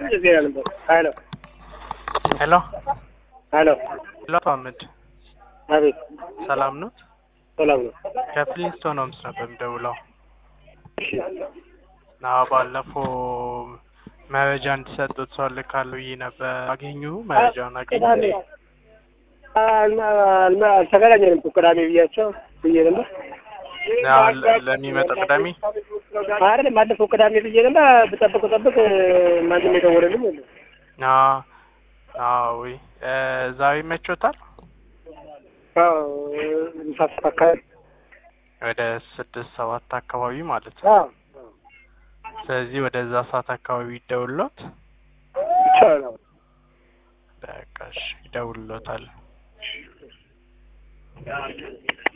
ዜና ነበር። ሄሎ ሄሎ ሄሎ፣ ሄሎ አቶ አህመድ አቤት፣ ሰላም ነው? ሰላም ነው? ከፍሊንስቶን ሆምስ ነበር የምደውለው። እሺ፣ አዎ ባለፈው መረጃ እንዲሰጡት ሰው ልካለሁ ብዬ ነበር። አገኙ? መረጃውን አገኙ? ቅዳሜ አልማ- አልማ- አልተገናኘንም እኮ ቅዳሜ ብያቸው ብዬ ነበር። አዎ፣ ለ- ለሚመጣው ቅዳሜ አይደለም ባለፈው ቅዳሜ ብዬ ነበር። ብጠብቅ ብጠብቅ ማንም የደወለልኝ የለም። አዎ አዎ። ወይ እ ዛሬ ይመቾታል? አዎ፣ ምሳ ሰዓት አካባቢ ወደ ስድስት ሰባት አካባቢ ማለት ነው። አዎ፣ ስለዚህ ወደዛ ሰዓት አካባቢ ይደውልሎት። ይቻላል። በቃ እሺ፣ ይደውልሎታል።